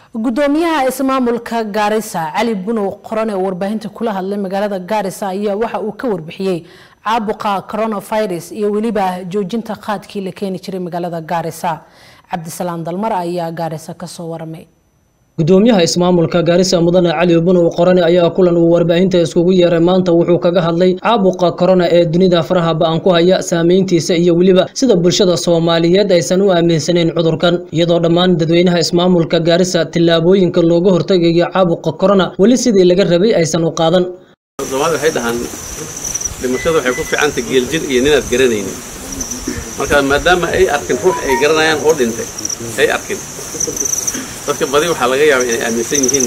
gudoomiyaha ismaamulka gaarisa cali bunow qoran ee warbaahinta kula hadlay magaalada gaarisa ayaa waxa uu ka warbixiyey caabuqa coronavirus iyo weliba joojinta qaadkii la keeni jiray magaalada gaarisa cabdisalaam dalmar ayaa gaarisa kasoo waramay gudoomiyaha ismaamulka gaarisa mudane cali bunow qorane ayaa kulan uu warbaahinta iskugu yeeray maanta wuxuu kaga hadlay caabuqa korona ee dunida faraha ba-an ku haya saameyntiisa iyo weliba sida bulshada soomaaliyeed aysan u aaminsanayn cudurkan iyadoo dhammaan dadweynaha ismaamulka gaarisa tillaabooyinka looga hortagayo caabuqa korona weli sidii laga rabay aysan u qaadan soomaalida waxay dhahaan dhimashada waxay ku ficanta geeljir iyo ninaad garanaynin marka maadaama ay arkin ruux ay garanayaan oo dhintay ay arkin dadka badi waxaa laga yaaba inay aaminsan yihiin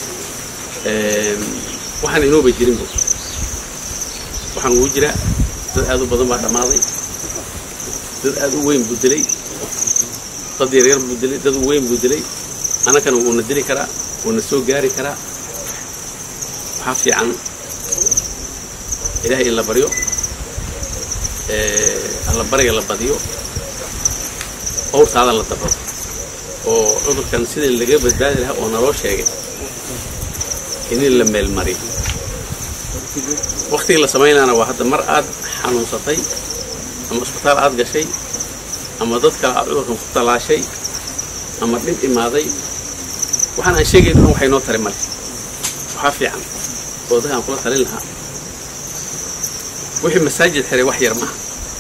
waxaan inooba jirinbo waxaan ugu jira dad aad u badan baa dhammaaday dad aad u weyn buu dilay dad yaryar buu dilay dad u weyn buu dilay annagana wuuna dili karaa wuuna soo gaari karaa waxaa fiican ilaahay in la baryo allabariga la badiyo owrtaada la dabado oo cudurkan sidii laga badbaadi lahaa oo naloo sheegay in la meelmariyo waktigii la samaynaana waa hadda mar aad xanuunsatay ama isbitaal aad gashay ama dad kale aad cudurkan ku talaashay ama dhib imaaday waxaan aan sheegayn dhan waxay noo tari male waxaa fiican oo dadkaan kula talin lahaa wixii masaajid xiray wax yar maaha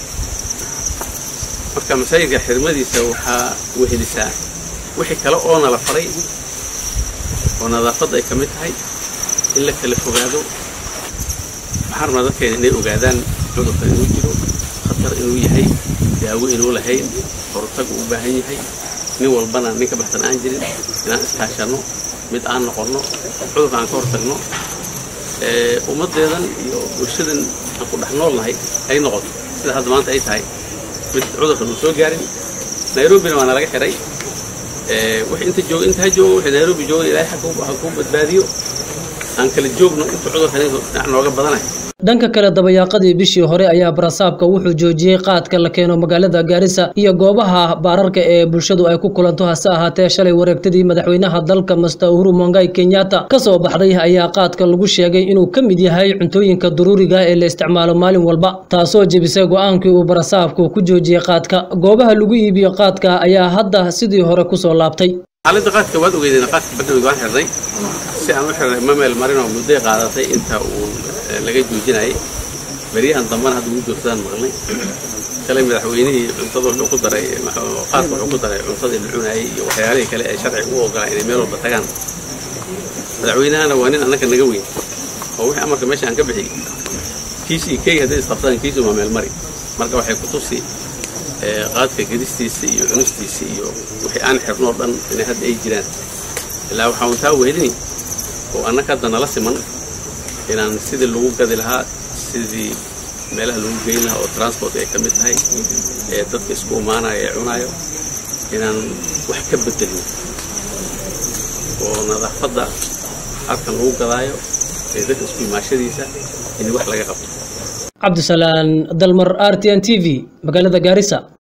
marka masaajidka xirmadiisa waxaa wehelisaa wixii kale oo nala faray oo nadaafadda ay ka mid tahay in la kala fogaado waxaan rabnaa dadkeena inay ogaadaan cudurka inuu jiro khatar inuu yahay daawo inuu lahayn hortag uu u baahan yahay nin walbana nin ka baxsan aan jirin inaan iskaashanno mid aan noqonno cudurka aan ka hortagno ummaddeedan iyo bulshadan aan ku dhex noolnahay ay noqoto sida hadda maanta ay tahay mid cudurkan uu soo gaarin nairobina waana laga xiray wix inta joog inta ha joogo wixii nairobi joogan ilaahay ha ku badbaadiyo aan kala joogno inta cudurkan dhinac nooga badanayo dhanka kale dabayaaqadii bishii hore ayaa barasaabka wuxuu joojiyey qaadka la keeno magaalada gaarisa iyo goobaha baararka ee bulshadu ay ku kulanto hase ahaatee shalay wareegtadii madaxweynaha dalka master uhuru mongai kenyatta kasoo baxday ayaa qaadka lagu sheegay inuu ka mid yahay cuntooyinka daruuriga ee la isticmaalo maalin walba taasoo jebisay go-aankii uu barasaabku ku joojiyey qaadka goobaha lagu iibiyo qaadka ayaa hadda sidii hore kusoo laabtay xaaladda qaadka waad ogeydeen qaadka badhawid waan xirnay si aan u xirnay ma meel marin oo mudday qaadatay inta uu laga joojinayay beryahan dambana hadda ugu joogsadaan maqlay shalay madaxweynihii cuntada wuxuu ku daray qaadka wuxuu ku daray cuntadii la cunayay iyo waxyaalihii kale ay sharciga u ogolaan inay meel walba tagaan madaxweynahana waa nin annaka naga weyn oo wixii amarka meesha aan ka bixiyey kiisi iyo keyga hadday isqabsadaan kiisi waa meel mari marka waxay ku tusi qaadka gedistiisa iyo cunistiisa iyo wixii aan xirnoo dhan inay hadda ay jiraan ilaa waxaa untaa wehelini oo annaka hadda nala siman inaan sidii lagu gadi lahaa sidii meelaha lagu geyn lahaa oo transport ay ka mid tahay ee dadka isku imaanaya ee cunaayo inaan wax ka bedelno oo nadaafadda halkan lagu gadaayo ee dadka isku imaashadiisa in wax laga qabto cabdisalaan dalmar r t n t v magaalada gaarisa